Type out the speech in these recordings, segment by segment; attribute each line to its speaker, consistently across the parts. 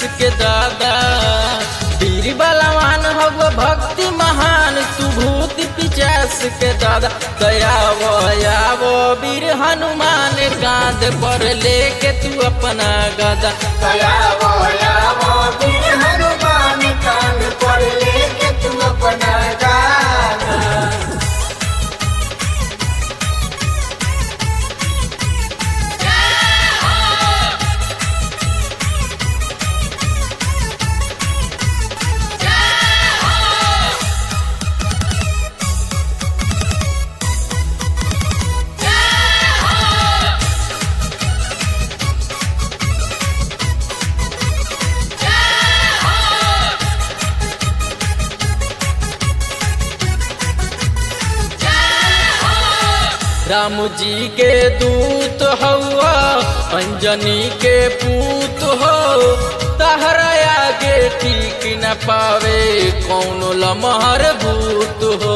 Speaker 1: के दादा वीर बलवान हव भक्ति महान तू भूत पिचास के दादा दयावो यावो वीर हनुमान गांध पर लेके तू अपना गदा
Speaker 2: दयावो यावो वीर हनुमान कान पर लेके तू अपना गाना
Speaker 1: राम जी के दूत हवा अंजनी के पूत हो तहरा आगे ठीक न पावे कौन लमहर भूत हो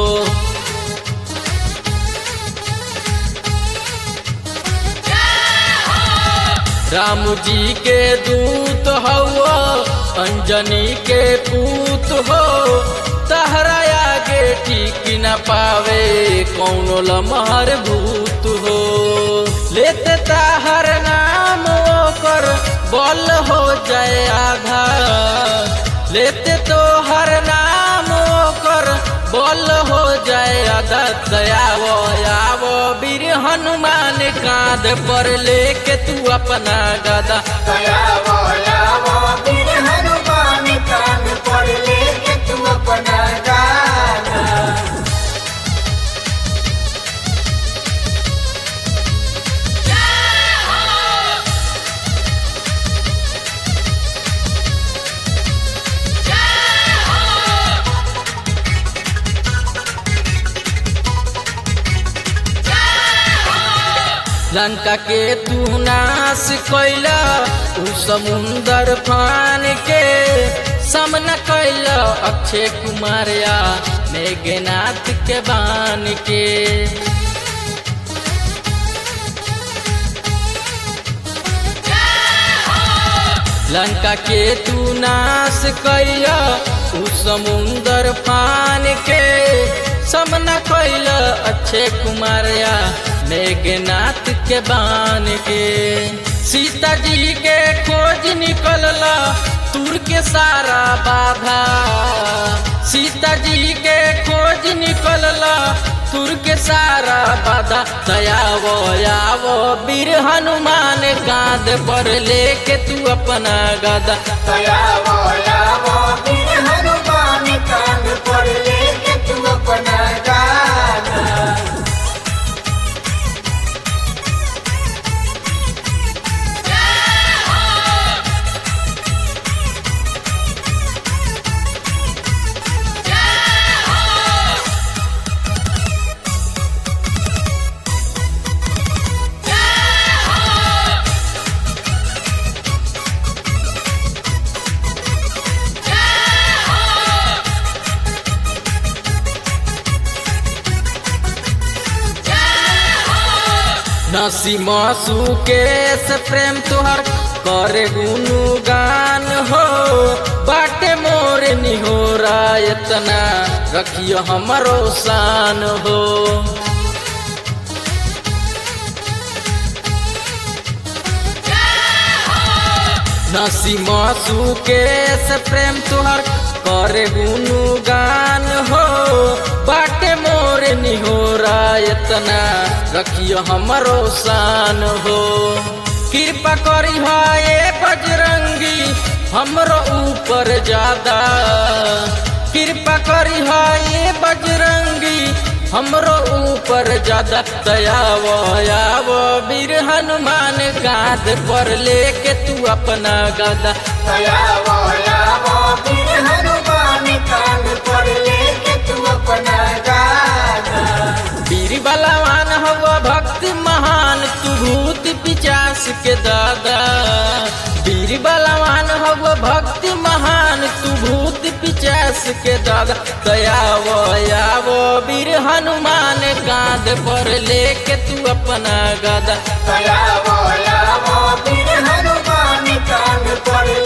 Speaker 1: राम जी के दूत हवा अंजनी के पूत हो तहरा आगे ठीक न पावे कौन लमहर भूत हो लेते ताहर नाम ओकर बल हो जाए आधा लेते तो हर नाम ओकर बल हो जाए आधा दयावो यावो वीर हनुमान कांध पर लेके तू अपना गदा
Speaker 2: दयावो यावो वीर हनुमान कान पर लेके तू अपना गाना
Speaker 1: लंका के तू नाश कैला उ समुंदर फान के सामना कैला अक्षय कुमार या मेघनाथ के बान के लंका के तू नाश कैला उ समुंदर फान के सामना कैला अक्षय कुमार या मेघनाथ के बान के सीता जी के खोज निकलला तुर के सारा बाधा सीता जी के खोज निकलला तुर के सारा बाधा दयावो यावो वीर हनुमान गांध पर लेके तू अपना गदा
Speaker 2: दयावो यावो वीर हनुमान कान पर लेके तू अपना गाना
Speaker 1: नसी मासू के से प्रेम तुहर करे गुनु गान हो बाटे मोर निहोरा इतना रखियो हमरो शान हो नसी मासू के से प्रेम तुहर करे गुनु गान हो बाटे मोर निहोरा इतना रखियो हमरो शान हो कृपा करी हाय बजरंगी हमरो ऊपर ज्यादा कृपा करी हाय बजरंगी हमरो ऊपर ज्यादा दयावो यावो वीर हनुमान गाद पर लेके तू अपना गदा
Speaker 2: दयावो यावो वीर हनुमान कान पर लेके तू अपना गाना
Speaker 1: वीर बलवान हव भक्ति महान तू भूत पिचास के दादा वीर बलवान हव भक्ति महान तू भूत पिचास के दादा दयावो यावो वीर हनुमान गाद पर लेके तू अपना गदा
Speaker 2: दयावो यावो वीर हनुमान कान पर